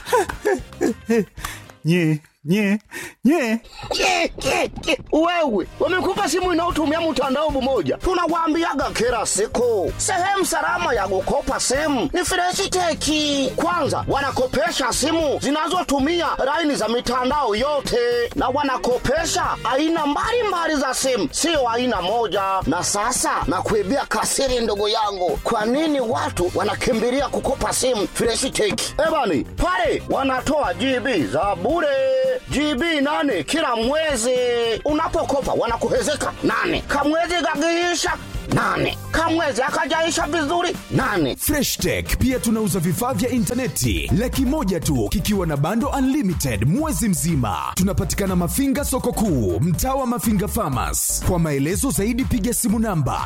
nye nye nye Ke, ke, ke. Wewe wamekupa simu inayotumia mtandao mmoja, tunawaambiaga kila siku, sehemu salama ya kukopa simu ni Freshiteki. Kwanza wanakopesha simu zinazotumia laini za mitandao yote, na wanakopesha aina mbalimbali za simu, sio aina moja. Na sasa nakuibia kasiri, ndugu yangu, kwa nini watu wanakimbilia kukopa simu Freshiteki? Ebani pale wanatoa GB za bure GB nane kila mwezi. Unapokopa wanakuhezeka nane, kamwezi kakiisha nane, kamwezi akajaisha vizuri nane. freshtech pia tunauza vifaa vya intaneti laki moja tu kikiwa na bando unlimited mwezi mzima tunapatikana mafinga soko kuu mtaa wa mafinga famas kwa maelezo zaidi piga simu namba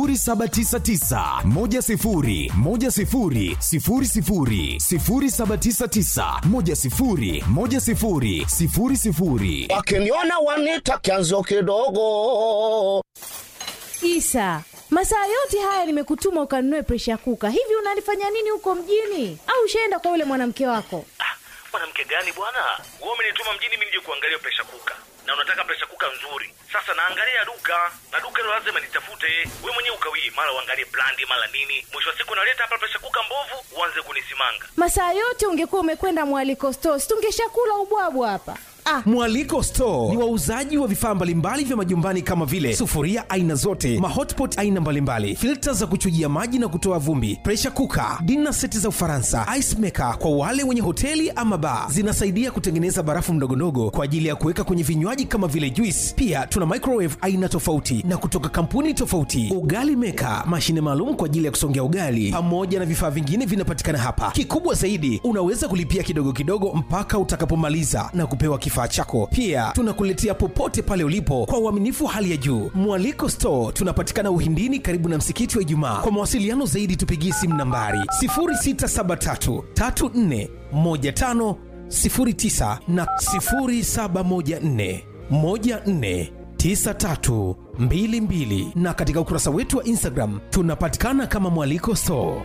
799 Wakiniona wanita kianzo kidogo. Isa, masaa yote haya nimekutuma ukanunue presha kuka. Hivi unalifanya nini huko mjini? Au ushaenda kwa yule mwanamke wako? mwanamke gani bwana wewe umenituma mjini mimi nije kuangalia presha kuka na unataka presha kuka nzuri sasa naangalia duka na duka hilo lazima nitafute we mwenyewe ukawii mara uangalie brandi mara nini mwisho wa siku naleta hapa presha kuka mbovu uanze kunisimanga Masaa yote ungekuwa umekwenda mwaliko stores, tungeshakula ubwabwa hapa. Ah, mwaliko store ni wauzaji wa vifaa mbalimbali vya majumbani kama vile sufuria aina zote mahotpot aina mbalimbali filta za kuchujia maji na kutoa vumbi presha kuka dina seti za ufaransa ice maker kwa wale wenye hoteli ama baa zinasaidia kutengeneza barafu mdogondogo kwa ajili ya kuweka kwenye vinywaji kama vile juice pia tuna microwave aina tofauti na kutoka kampuni tofauti ugali meka mashine maalum kwa ajili ya kusongea ugali pamoja na vifaa vingine vinapatikana hapa kikubwa zaidi unaweza kulipia kidogo kidogo mpaka utakapomaliza na kupewa kifaa chako pia tunakuletea popote pale ulipo kwa uaminifu wa hali ya juu mwaliko store tunapatikana uhindini karibu na msikiti wa ijumaa kwa mawasiliano zaidi tupigie simu nambari 0673 34 15 09 na 0714 14 9322 na katika ukurasa wetu wa instagram tunapatikana kama mwaliko store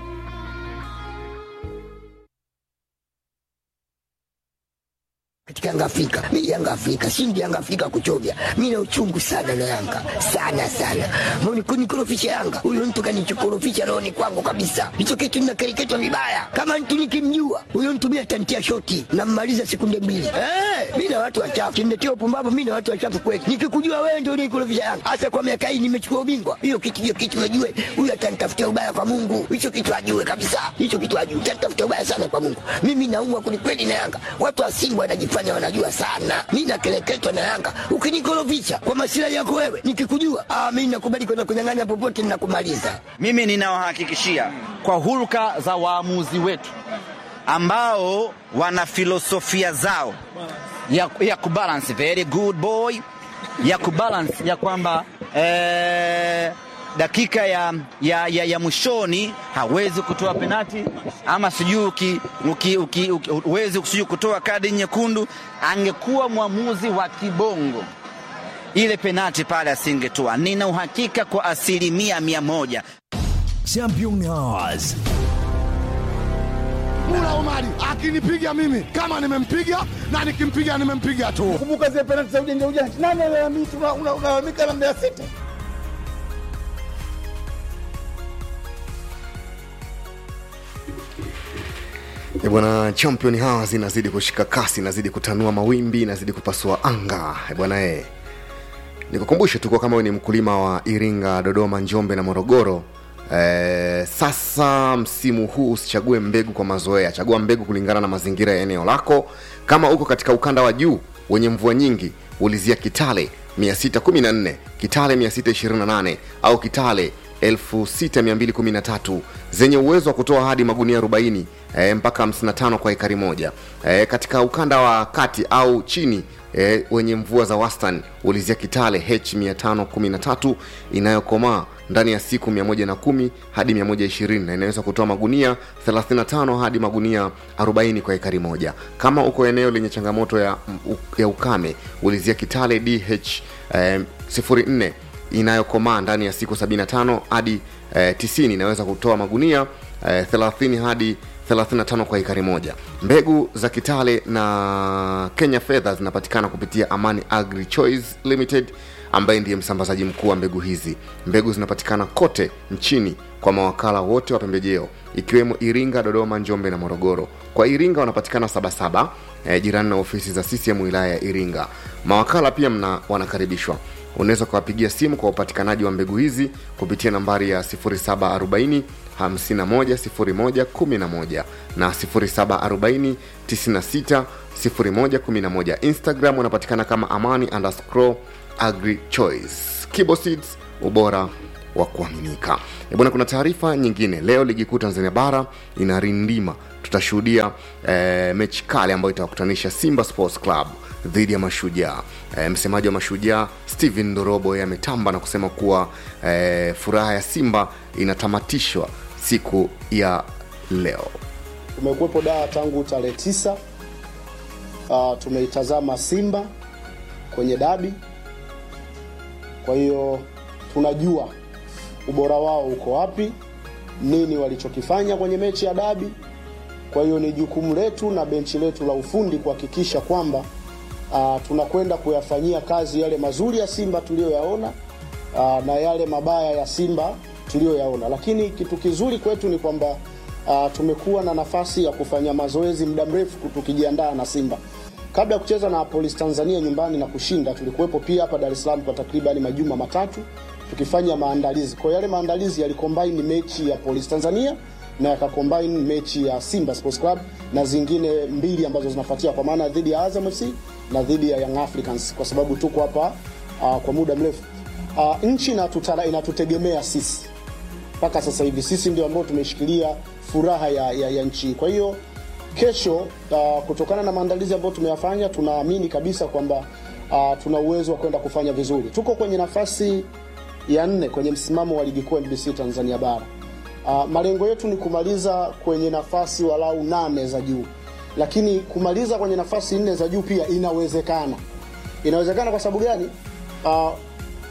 katika Yanga Afrika. Mimi Yanga Afrika, shindi Yanga Afrika kuchovya. Mimi na uchungu sana na Yanga. Sana sana. Mbona kunikorofisha Yanga? Huyo mtu kanichokorofisha rohoni kwangu kabisa. Hicho kitu ninakereketwa vibaya. Kama mtu nikimjua, huyo mtu mimi atantia shoti na mmaliza sekunde mbili. Eh, mimi na watu wachafu. Kimletea upumbavu mimi na watu wachafu kweli. Nikikujua wewe ndio unikorofisha Yanga. Hasa kwa miaka hii nimechukua ubingwa. Hiyo kitu hiyo kitu najue. Huyo atanitafutia ubaya kwa Mungu. Hicho kitu ajue kabisa. Hicho kitu ajue. Atanitafutia ubaya sana kwa Mungu. Mimi naumwa kwelikweli na Yanga. Watu wa Simba wanajifanya wanajua sana. Mimi nakeleketwa na Yanga. Ukinikorofisha kwa masilahi yako wewe, nikikujua, ah, mimi nakubali kwenda kunyang'anya popote ninakumaliza. Mimi ninawahakikishia kwa hulka za waamuzi wetu ambao wana filosofia zao ya, ya kubalance very good boy ya kubalance ya kwamba eh, dakika ya, ya, ya, ya mwishoni hawezi kutoa penati ama sijui uki- uki- uki- uki- huwezi sijui kutoa kadi nyekundu. Angekuwa mwamuzi wa kibongo ile penati pale asingetoa. Nina uhakika kwa asilimia mia moja. Champions. Mula Omari akinipiga mimi kama nimempiga na nikimpiga nimempiga tu. Kumbuka zile penalti za ujanja ujanja, nani alalamika? Una- una- Unalalamika na Mbeya City. E bwana, champion hawa zinazidi kushika kasi, inazidi kutanua mawimbi, inazidi kupasua anga. E bwana e, nikukumbushe tu kwa kama wewe ni mkulima wa Iringa, Dodoma, Njombe na Morogoro e, sasa msimu huu usichague mbegu kwa mazoea, chagua mbegu kulingana na mazingira ya eneo lako. Kama uko katika ukanda wa juu wenye mvua nyingi, ulizia Kitale 614, Kitale 628 au Kitale 6213 zenye uwezo wa kutoa hadi magunia 40 e, mpaka 55 kwa ekari moja. E, katika ukanda wa kati au chini e, wenye mvua za wastani ulizia Kitale H513 inayokomaa ndani ya siku 110 hadi 120 na inaweza kutoa magunia 35 hadi magunia 40 kwa ekari moja. Kama uko eneo lenye changamoto ya, ya ukame ulizia Kitale DH eh, 04 inayokomaa ndani ya siku 75 hadi eh, 90 inaweza kutoa magunia eh, 30 hadi 35 kwa ekari moja. Mbegu za Kitale na Kenya Fedha zinapatikana kupitia Amani Agri Choice Limited ambaye ndiye msambazaji mkuu wa mbegu hizi. Mbegu zinapatikana kote nchini kwa mawakala wote wa pembejeo ikiwemo Iringa, Dodoma, Njombe na Morogoro. Kwa Iringa wanapatikana Sabasaba eh, jirani na ofisi za CCM wilaya ya Iringa. Mawakala pia mna wanakaribishwa unaweza ukawapigia simu kwa upatikanaji wa mbegu hizi kupitia nambari ya 0740 510111 na 0740 96 0111 instagram unapatikana kama amani underscore agri choice kibo seeds ubora wa kuaminika E bwana kuna taarifa nyingine leo ligi kuu tanzania bara inarindima tutashuhudia eh, mechi kali ambayo itawakutanisha simba sports club dhidi ya mashujaa e, msemaji wa mashujaa stephen ndorobo yeye ametamba na kusema kuwa e, furaha ya simba inatamatishwa siku ya leo Tumekuwepo Dar tangu tarehe tisa. Uh, tumeitazama Simba kwenye dabi, kwa hiyo tunajua ubora wao uko wapi, nini walichokifanya kwenye mechi ya dabi. Kwa hiyo ni jukumu letu na benchi letu la ufundi kuhakikisha kwamba uh, tunakwenda kuyafanyia kazi yale mazuri ya Simba tuliyoyaona uh, na yale mabaya ya Simba tuliyoyaona, lakini kitu kizuri kwetu ni kwamba uh, tumekuwa na nafasi ya kufanya mazoezi muda mrefu tukijiandaa na Simba. Kabla ya kucheza na Police Tanzania nyumbani na kushinda, tulikuwepo pia hapa Dar es Salaam kwa takriban majuma matatu tukifanya maandalizi. Kwa yale maandalizi yalicombine mechi ya Police Tanzania na yakacombine mechi ya Simba Sports Club na zingine mbili ambazo zinafuatia kwa maana dhidi ya Azam FC na dhidi ya Young Africans kwa sababu tuko hapa uh, kwa muda mrefu. Uh, nchi inatutara, inatutegemea sisi mpaka sasa hivi, sisi ndio ambao tumeshikilia furaha ya, ya, ya nchi. Kwa hiyo kesho, uh, kutokana na maandalizi ambayo tumeyafanya, tunaamini kabisa kwamba uh, tuna uwezo wa kwenda kufanya vizuri. Tuko kwenye nafasi ya nne kwenye msimamo wa ligi kuu NBC Tanzania bara. Uh, malengo yetu ni kumaliza kwenye nafasi walau nane za juu, lakini kumaliza kwenye nafasi nne za juu pia inawezekana. Inawezekana kwa sababu gani? Uh,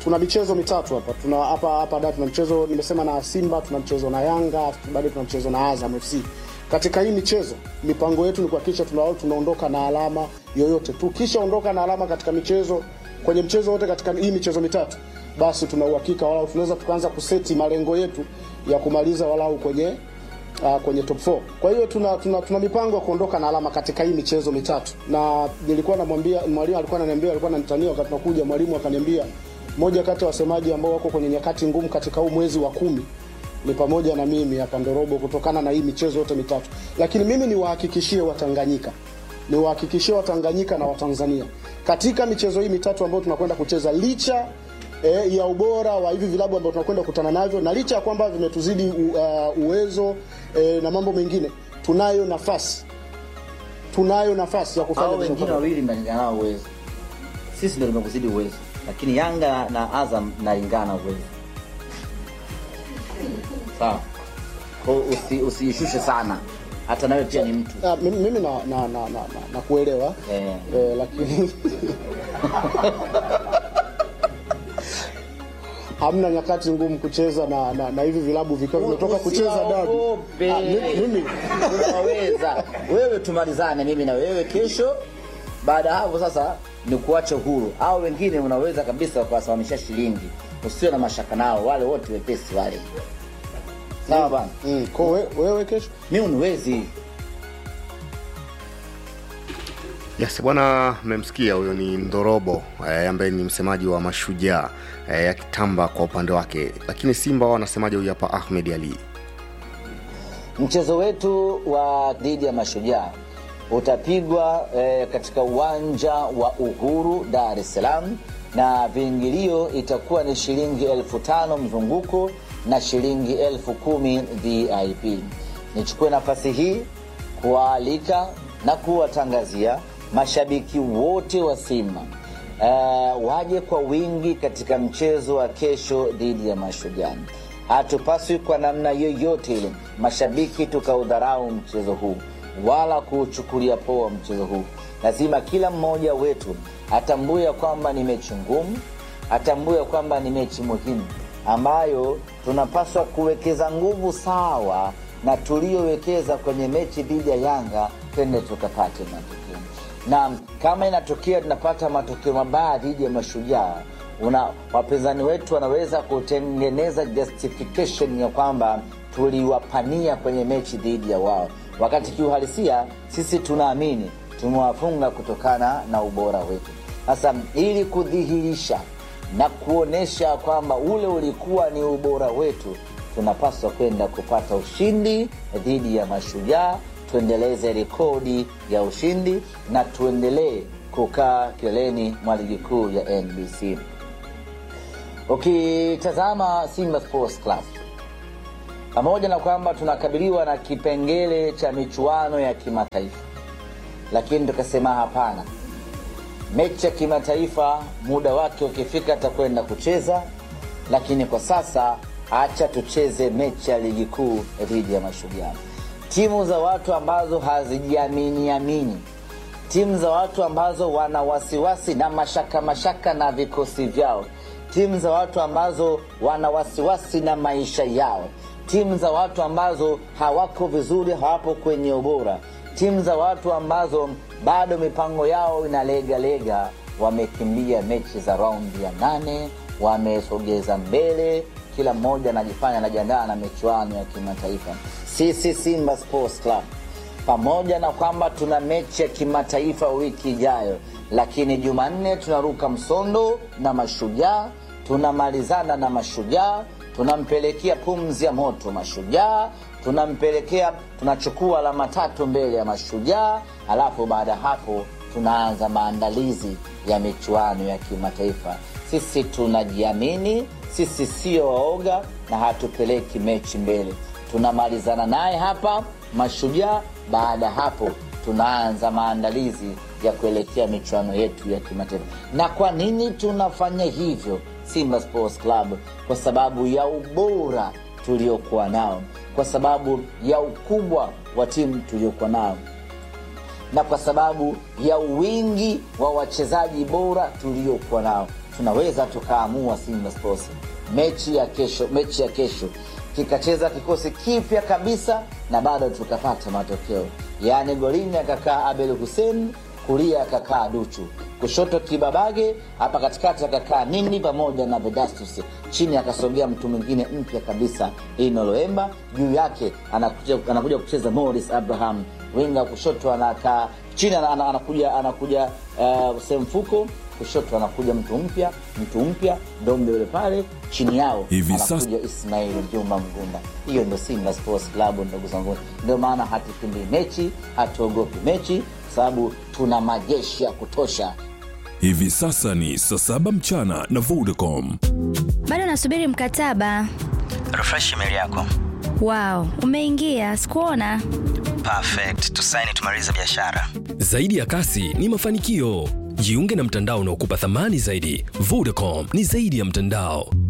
tuna michezo mitatu hapa tuna hapa hapa da tuna mchezo nimesema na Simba tuna mchezo na Yanga bado tuna mchezo na Azam FC katika hii michezo mipango yetu ni kuhakikisha tuna, tunaondoka na alama yoyote tukishaondoka na alama katika michezo kwenye mchezo wote katika hii michezo mitatu basi tuna uhakika walau tunaweza tukaanza kuseti malengo yetu ya kumaliza walau kwenye uh, kwenye top 4. Kwa hiyo tuna, tuna, tuna mipango ya kuondoka na alama katika hii michezo mitatu, na nilikuwa namwambia mwalimu, alikuwa ananiambia, alikuwa ananitania wakati tunakuja, mwalimu akaniambia moja kati ya wasemaji ambao wako kwenye nyakati ngumu katika huu mwezi wa kumi ni pamoja na mimi hapa Ndorobo, kutokana na hii michezo yote mitatu. Lakini mimi niwahakikishie Watanganyika, niwahakikishie Watanganyika na Watanzania katika michezo hii mitatu ambayo tunakwenda kucheza licha e, ya ubora wa hivi vilabu ambavyo tunakwenda kukutana navyo na licha ya kwamba vimetuzidi u, uh, uwezo e, na mambo mengine, tunayo nafasi tunayo nafasi ya kufanya hao vizuri. wengine wawili mnalingana nao uwezo, sisi ndio tumekuzidi uwezo, lakini Yanga na Azam mnalingana uwezo. Sawa, Kwa hiyo usi, usiishushe sana, hata nawe pia ni mtu Ah, mimi mimi na, na, na, na, na, na kuelewa eh. eh, lakini hamna nyakati ngumu kucheza na, na, na hivi vilabu vikiwa vimetoka kucheza dabi. Usiogope. Ah, mimi- mimi unaweza wewe, tumalizane mimi na wewe kesho. Baada ya hapo sasa ni kuache huru, au wengine unaweza kabisa kuwasimamisha shilingi, usio na mashaka nao, wale wote wepesi wale. Sawa bana. Mm, kwa we, wewe kesho mimi uniwezi Yes, bwana, mmemsikia huyo ni Ndorobo eh, ambaye ni msemaji wa Mashujaa eh, akitamba kwa upande wake, lakini Simba wao wanasemaje? Huyu hapa Ahmed Ali. Mchezo wetu wa dhidi ya Mashujaa utapigwa eh, katika uwanja wa Uhuru, Dar es Salaam, na viingilio itakuwa ni shilingi elfu tano mzunguko na shilingi elfu kumi VIP. Nichukue nafasi hii kuwaalika na kuwatangazia mashabiki wote wa Simba uh, waje kwa wingi katika mchezo wa kesho dhidi ya Mashujaa. Hatupaswi kwa namna yoyote ile mashabiki tukaudharau mchezo huu wala kuuchukulia poa mchezo huu. Lazima kila mmoja wetu atambue ya kwamba ni mechi ngumu, atambue ya kwamba ni mechi muhimu ambayo tunapaswa kuwekeza nguvu sawa na tuliyowekeza kwenye mechi dhidi ya Yanga, twende tukapate matokeo na kama inatokea tunapata matokeo mabaya dhidi ya Mashujaa, una wapinzani wetu wanaweza kutengeneza justification ya kwamba tuliwapania kwenye mechi dhidi ya wao, wakati kiuhalisia sisi tunaamini tumewafunga kutokana na ubora wetu. Sasa ili kudhihirisha na kuonyesha kwamba ule ulikuwa ni ubora wetu, tunapaswa kwenda kupata ushindi dhidi ya Mashujaa tuendeleze rekodi ya ushindi na tuendelee kukaa kileleni mwa ligi kuu ya NBC. Ukitazama Simba Sports Club, pamoja na kwamba tunakabiliwa na kipengele cha michuano ya kimataifa, lakini tukasema hapana, mechi ya kimataifa muda wake ukifika atakwenda kucheza, lakini kwa sasa acha tucheze mechi ya ligi kuu dhidi ya Mashujaa timu za watu ambazo hazijiamini amini, timu za watu ambazo wana wasiwasi na mashaka mashaka na vikosi vyao, timu za watu ambazo wana wasiwasi na maisha yao, timu za watu ambazo hawako vizuri, hawapo kwenye ubora, timu za watu ambazo bado mipango yao inalegalega, wamekimbia mechi za raundi ya nane, wamesogeza mbele kila mmoja anajifanya anajiandaa na michuano ya kimataifa. Sisi Simba Sports Club, pamoja na kwamba tuna mechi ya kimataifa wiki ijayo, lakini Jumanne tunaruka msondo na Mashujaa, tunamalizana na Mashujaa, tunampelekea pumzi ya moto Mashujaa, tunampelekea tunachukua alama tatu mbele ya Mashujaa, alafu baada ya hapo tunaanza maandalizi ya michuano ya kimataifa. Sisi tunajiamini, sisi sio waoga na hatupeleki mechi mbele. Tunamalizana naye hapa Mashujaa, baada ya hapo tunaanza maandalizi ya kuelekea michuano yetu ya kimataifa. Na kwa nini tunafanya hivyo Simba Sports Club? Kwa sababu ya ubora tuliokuwa nao, kwa sababu ya ukubwa wa timu tuliokuwa nao na kwa sababu ya wingi wa wachezaji bora tuliokuwa nao. tunaweza tukaamua Simba Sports mechi ya kesho, mechi ya kesho kikacheza kikosi kipya kabisa na bado tukapata matokeo, yaani golini akakaa Abel Hussein, kulia akakaa Duchu, kushoto Kibabage, hapa katikati akakaa Nini pamoja na Vedastus, chini akasogea mtu mwingine mpya kabisa Ino Loemba, juu yake anakuja, anakuja kucheza Morris Abraham, winga kushoto anakaa chini ana- ana- anakuja anakuja uh, Semfuko kushoto anakuja mtu mpya mtu mpya Dombe yule pale chini yao Hivi anakuja Ismail Juma Mgunda. Hiyo ndo Simba Sports Club, ndugu zangu. Ndio maana hatukimbii mechi, hatuogopi mechi, kwa sababu tuna majeshi ya kutosha. Hivi sasa ni saa saba mchana na Vodacom. bado nasubiri mkataba refresh email yako wao umeingia sikuona perfect tusaini tumalize biashara Zaidi ya kasi ni mafanikio. Jiunge na mtandao unaokupa thamani zaidi. Vodacom ni zaidi ya mtandao.